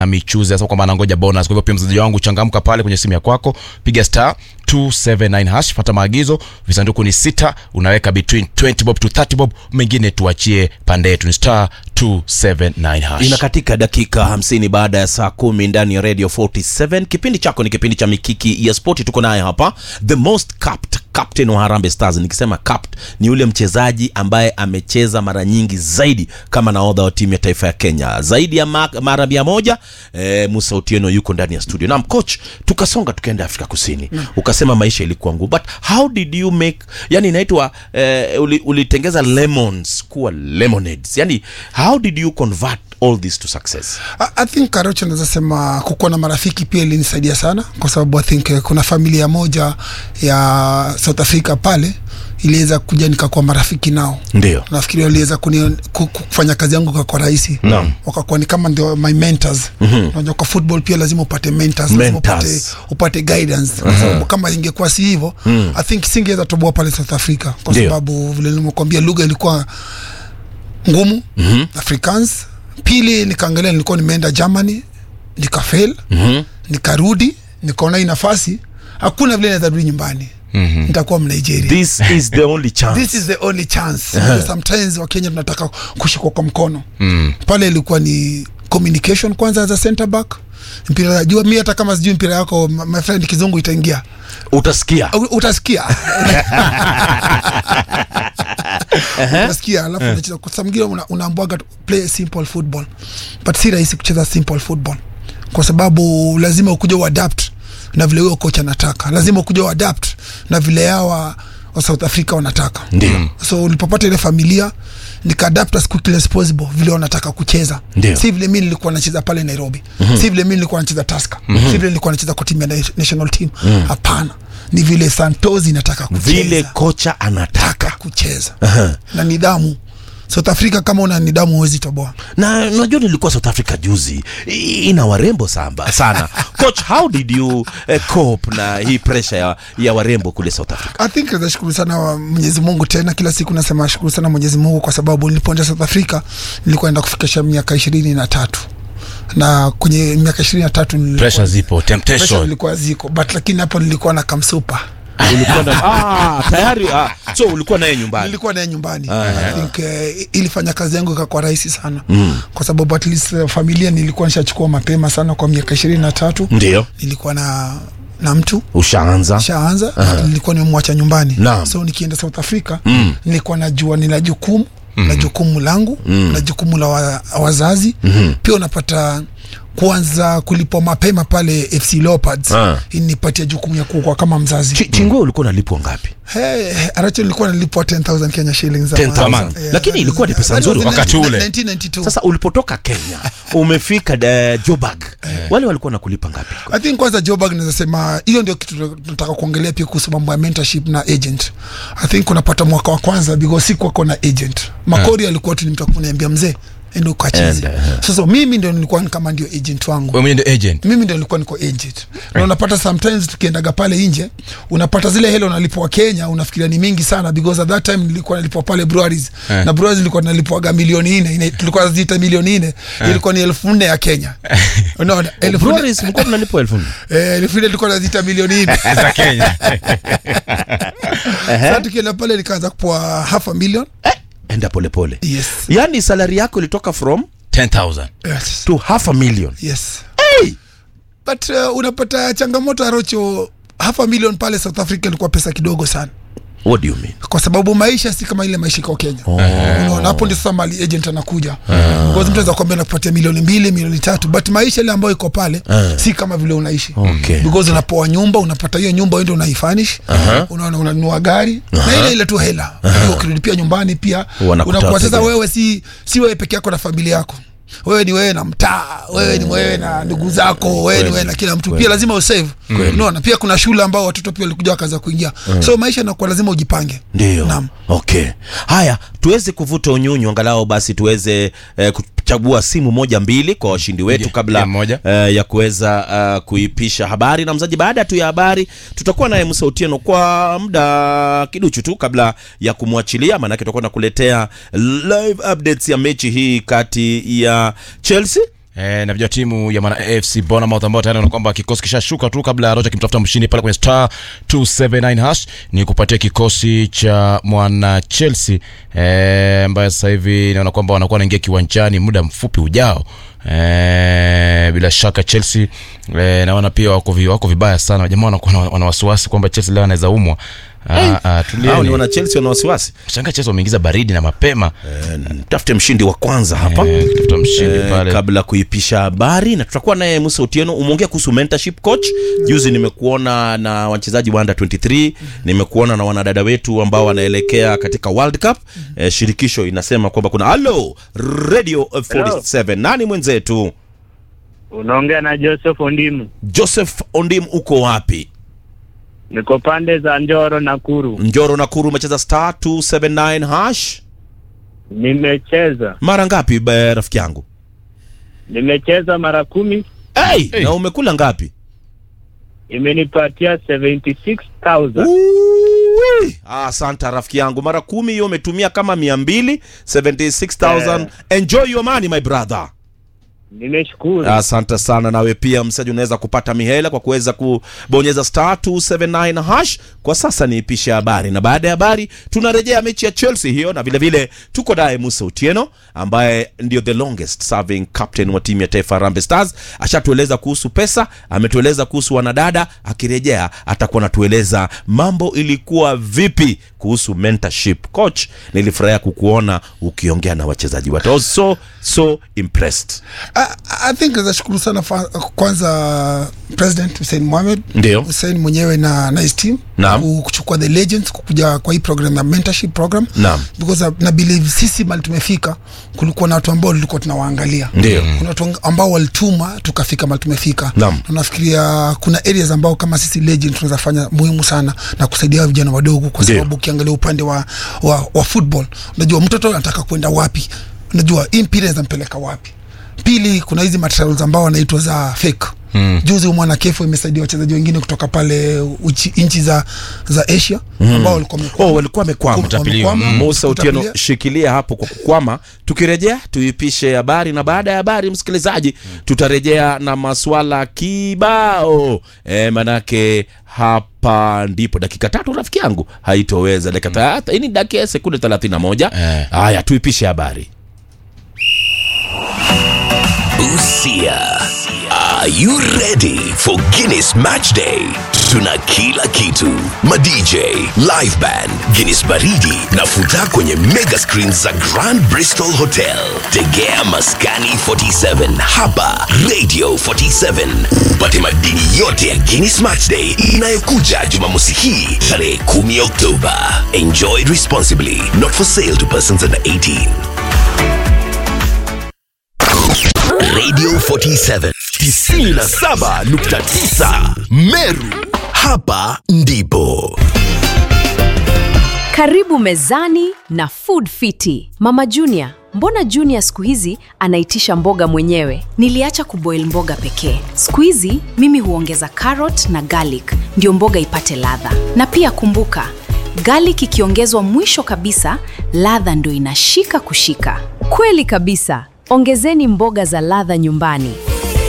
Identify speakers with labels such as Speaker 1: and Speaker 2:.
Speaker 1: michuzi asema kwamba anangoja bonus. Kwa hivyo pia mzaji wangu, changamka pale kwenye simu ya kwako, piga star 279 hash, fuata maagizo. Visanduku ni sita, unaweka between 20 bob to 30 bob, mengine tuachie pande yetu. Ni star 279 hash.
Speaker 2: inakatika dakika 50 baada ya saa kumi ndani ya radio 47 kipindi chako ni kipindi cha mikiki ya spoti tuko naye hapa the most capped captain wa Harambee Stars nikisema capped ni yule mchezaji ambaye amecheza mara nyingi zaidi kama nahodha wa timu ya taifa ya Kenya zaidi ya ma- mara mia moja eh, Musa Otieno yuko ndani ya studio naam coach tukasonga tukaenda Afrika Kusini ukasema maisha ilikuwa ngumu but how did you make yani inaitwa eh, uli- ulitengeza lemons kuwa lemonades yani how did you convert all this to success
Speaker 3: I, I think Karocho naweza sema kukuwa na marafiki pia ilinisaidia sana, kwa sababu I think eh, kuna familia moja ya South Africa pale iliweza kuja nikakuwa marafiki nao
Speaker 2: ndio
Speaker 3: nafikiri waliweza kuni- ku- ku- kufanya kazi yangu kwa rahisi
Speaker 2: Naam.
Speaker 3: wakakuwa ni kama ndio my mentors unajua kwa football pia lazima upate mentors, lazima upate,
Speaker 2: Mentors.
Speaker 3: upate guidance kwa sababu kama ingekuwa si hivyo i think singeweza toboa pale South Africa kwa
Speaker 2: Ndio.
Speaker 3: sababu vile nimekuambia lugha ilikuwa ngumu Afrikaans pili nikaangalia nilikuwa nimeenda Germany nikafail nikarudi nikaona hii nafasi hakuna vile naweza rudi nyumbani nitakuwa Mnigeria
Speaker 2: this is the only chance
Speaker 3: this is the only chance uh-huh. sometimes wakenya tunataka kushikwa kwa mkono mm. pale ilikuwa ni communication kwanza as a center back mpira najua mi hata kama sijui mpira yako my my friend kizungu itaingia
Speaker 2: utasikia
Speaker 3: U- utasikia utasikia alafu unacheza kwa sababu mwingine una, unaambwaga tu, play simple football but si rahisi kucheza simple football kwa sababu lazima ukuja uadapt na vile huyo coach anataka lazima ukuja uadapt na vile hawa wa South Africa wanataka
Speaker 2: Ndio.
Speaker 3: so ulipopata ile familia nikaadapt as quickly as possible vile wanataka kucheza
Speaker 2: Ndio.
Speaker 3: si vile mi nilikuwa nacheza pale Nairobi mm-hmm. si vile mi nilikuwa nacheza Tusker mm-hmm. si vile nilikuwa nacheza kwa timu ya na- national team hapana ni vile Santos inataka kucheza
Speaker 2: vile kocha anataka
Speaker 3: taka kucheza na nidhamu South Africa kama una nidhamu huwezi toboa
Speaker 2: na unajua nilikuwa south africa juzi I- ina warembo samba sana coach how did you uh, cope na hii pressure ya, ya warembo kule south africa
Speaker 3: I think nashukuru sana wa Mwenyezi Mungu tena kila siku nasema shukuru sana Mwenyezi Mungu kwa sababu nilipoenda South Africa nilikuwa naenda kufikisha miaka ishirini na tatu na kwenye miaka ishirini na tatu nilikuwa-
Speaker 1: Pressure zipo,
Speaker 3: pressure
Speaker 1: temptation.
Speaker 3: zilikuwa ziko but lakini hapo nilikuwa na kamsupa
Speaker 2: ulikuwa na, ah, tayari ah, so ulikuwa naye nyumbani
Speaker 3: nilikuwa naye nyumbani I think uh, ilifanya kazi yangu ikakuwa rahisi sana mm. kwa sababu at least uh, familia nilikuwa nishachukua mapema sana kwa miaka ishirini na tatu
Speaker 2: ndio
Speaker 3: nilikuwa na na mtu
Speaker 2: ushaanza
Speaker 3: shaanza nilikuwa nimemwacha nyumbani
Speaker 2: Naam.
Speaker 3: so nikienda south africa nilikuwa najua nina jukumu na jukumu langu na jukumu la wa, wazazi pia unapata kuanza kulipwa mapema pale fc leopards
Speaker 2: Ah.
Speaker 3: inipatia jukumu ya kuwa kama mzazi
Speaker 2: Chi- chingwe ulikuwa unalipwa ngapi
Speaker 3: Hey, aracho nilikuwa nalipwa 10000 Kenya shillings za
Speaker 2: 10,000.
Speaker 3: mwanzo.
Speaker 2: Lakini ilikuwa ni pesa
Speaker 3: that was
Speaker 2: nzuri
Speaker 3: in
Speaker 1: wakati
Speaker 3: 19-
Speaker 1: ule.
Speaker 3: 1992
Speaker 2: sasa ulipotoka kenya umefika uh, jobag wale walikuwa nakulipa ngapi
Speaker 3: I think kwanza Joburg naweza sema hiyo ndio kitu tunataka kuongelea pia kuhusu mambo ya mentorship na agent. I think unapata mwaka wa kwanza because si kwako na agent. Makori alikuwa tu ni mtu akuniambia mzee endo ukacheze.
Speaker 2: Enda, eh.
Speaker 3: Sasa mimi ndio nilikuwa ni kama ndio agent wangu.
Speaker 1: Wewe mwenyewe ndio agent.
Speaker 3: Mimi ndio nilikuwa niko agent. Na unapata sometimes tukiendaga pale nje, unapata zile hela unalipwa Kenya, unafikiria ni mingi sana because at that time nilikuwa nalipwa pale breweries.
Speaker 1: Eh.
Speaker 3: Na breweries nilikuwa nalipwaga milioni nne, Ina- tulikuwa naziita milioni nne, ilikuwa ni elfu nne ya Kenya. Unaona? Elfu nne-
Speaker 2: Breweries mlikuwa mnalipwa elfu nne
Speaker 3: Eh, elfu nne tulikuwa naziita milioni nne.
Speaker 1: Za Kenya.
Speaker 3: Sasa tukienda pale nikaanza kupoa half a million.
Speaker 2: eh, enda polepole
Speaker 3: Yes.
Speaker 2: yaani salari yako ilitoka from
Speaker 1: 10,000.
Speaker 3: Yes.
Speaker 2: to half a million
Speaker 3: Yes. But uh, unapata changamoto Arocho, half a million pale South Africa ilikuwa pesa kidogo sana.
Speaker 2: what do you mean
Speaker 3: kwa sababu maisha si kama ile maisha iko Kenya. Unaona, hapo ndio sasa mali agent anakuja. Because mtu anaweza kuambia nakupatia milioni mbili, milioni tatu, but maisha ile ambayo iko pale si kama vile unaishi.
Speaker 2: Okay.
Speaker 3: Because unapoa nyumba, unapata hiyo nyumba wewe ndio unaifanish. Unaona unanunua gari na ile ile tu hela. Hiyo ukilipia nyumbani pia
Speaker 2: Wanakutafutia.
Speaker 3: unakuwa sasa wewe si si wewe peke yako na familia yako. Wewe ni wewe na mtaa, wewe ni wewe na ndugu zako, wewe ni wewe na kila mtu. Pia lazima usave. Unaona, pia kuna shule ambao watoto pia walikuja wakaanza kuingia. So maisha inakuwa lazima ujipange.
Speaker 2: ndio
Speaker 3: Naam.
Speaker 2: okay haya tuweze kuvuta unyunyu angalau basi tuweze eh, kuchagua simu moja mbili kwa washindi wetu
Speaker 1: Piga-
Speaker 2: kabla
Speaker 1: piga moja.
Speaker 2: eh, ya kuweza uh, kuipisha habari na mzaji baada tu ya habari tutakuwa naye Musa Otieno kwa muda kiduchu tu kabla ya kumwachilia maanake tutakuwa nakuletea live updates ya mechi hii kati ya Chelsea
Speaker 1: Eh, na vijua timu ya mana AFC Bournemouth ambao tayari wanaona kwamba kikosi kishashuka tu kabla ya Rocha kimtafuta mshindi pale kwenye star 279 hash ni kupatia kikosi cha mwana Chelsea eh, ambaye sasa hivi naona kwamba wanakuwa wanaingia kiwanjani muda mfupi ujao. Eh, bila shaka Chelsea eh, naona pia wako, vi, wako vibaya sana jamaa wanakuwa wana- wana wasiwasi kwamba Chelsea leo anaweza umwa. Ah, ah,
Speaker 2: hao ni
Speaker 1: tulieni.
Speaker 2: wana chelsea wana wasiwasi
Speaker 1: Shanga Chelsea wameingiza baridi na mapema
Speaker 2: Eh, tafute mshindi wa kwanza hapa
Speaker 1: eh, kutafuta mshindi
Speaker 2: Eh,
Speaker 1: pale.
Speaker 2: kabla kuipisha habari na tutakuwa naye Musa Otieno. Umeongea kuhusu mentorship coach. Juzi nimekuona na wachezaji wa under 23, nimekuona na wanadada wetu ambao wanaelekea katika World Cup. Eh, shirikisho inasema kwamba kuna halo Radio 47. Nani mwenzetu?
Speaker 4: Unaongea na Joseph Ondimu,
Speaker 2: Joseph Ondim, uko wapi?
Speaker 4: niko pande za Njoro Nakuru.
Speaker 2: Njoro Nakuru, umecheza star 279 hash
Speaker 4: Nimecheza
Speaker 2: mara ngapi ba- rafiki yangu?
Speaker 4: nimecheza mara kumi,
Speaker 2: Hey,
Speaker 1: Hey.
Speaker 2: na umekula ngapi?
Speaker 4: imenipatia 76,000
Speaker 2: Uwi. Ah, Asante rafiki yangu, mara kumi hiyo umetumia kama mia mbili 76,000. Enjoy your money my brother.
Speaker 4: Nimeshukuru.
Speaker 2: Asante sana. Nawe pia msaji, unaweza kupata mihela kwa kuweza kubonyeza star 279 hash. Kwa sasa niipishe habari, na baada ya habari tunarejea mechi ya Chelsea hiyo, na vile vile tuko naye Musa Otieno ambaye ndio the longest serving captain wa timu ya taifa Harambee Stars. Ashatueleza kuhusu pesa, ametueleza kuhusu wanadada. Akirejea atakuwa anatueleza mambo ilikuwa vipi kuhusu mentorship. Coach, nilifurahia kukuona ukiongea na wachezaji wote. I was so so impressed.
Speaker 3: I, I think nashukuru sana fa, kwanza President Hussein Mohamed
Speaker 2: Ndio.
Speaker 3: Hussein mwenyewe na nice team
Speaker 2: Naam.
Speaker 3: ku- kuchukua the legends kukuja kwa hii program ya mentorship program
Speaker 2: Naam.
Speaker 3: because uh, na believe sisi mali tumefika kulikuwa na watu ambao tulikuwa tunawaangalia
Speaker 2: Ndio.
Speaker 3: kuna watu ambao walituma tukafika mali tumefika
Speaker 2: Naam.
Speaker 3: Na nafikiria kuna areas ambao kama sisi legend tunaweza fanya muhimu sana na kusaidia vijana wadogo kwa
Speaker 2: Ndio.
Speaker 3: sababu ukiangalia upande wa, wa, wa football unajua mtoto anataka kwenda wapi unajua hii mpira inampeleka wapi pili kuna hizi materials ambao wanaitwa za fake Mm. juzi mwana kefo imesaidia wachezaji wengine kutoka pale uchi- nchi za za asia ambao walikuwa wamekwama.
Speaker 2: Oh, walikuwa wamekwama.
Speaker 1: Kutapiliwa.
Speaker 3: Wamekwama,
Speaker 2: Musa Otieno,
Speaker 3: kutapilia.
Speaker 2: shikilia hapo kwa kukwama. Tukirejea tuipishe habari, na baada ya habari, msikilizaji, tutarejea na maswala kibao e, manake hapa ndipo dakika tatu rafiki yangu haitoweza dakika tatu. Hii ni dakika sekunde 31.
Speaker 1: Eh.
Speaker 2: Haya, tuipishe habari.
Speaker 5: Busia. Are you ready for Guinness Match Day? Tuna kila kitu: madj, live band, Guinness baridi na futa kwenye mega screens za Grand Bristol Hotel. Tegea Maskani 47 hapa Radio 47 upate madini yote ya Guinness Match Day inayokuja Jumamosi hii tarehe 10 Oktoba. Enjoy responsibly. Not for sale to persons under 18. Radio 47 97.9 Meru. Hapa ndipo
Speaker 6: Karibu mezani na Food Fiti. Mama Junior, mbona Junior siku hizi anaitisha mboga mwenyewe?
Speaker 7: Niliacha kuboil mboga pekee. Siku hizi mimi huongeza carrot na garlic ndio mboga ipate ladha. Na pia kumbuka, garlic ikiongezwa mwisho kabisa, ladha ndio inashika kushika.
Speaker 6: Kweli kabisa. Ongezeni mboga za ladha nyumbani.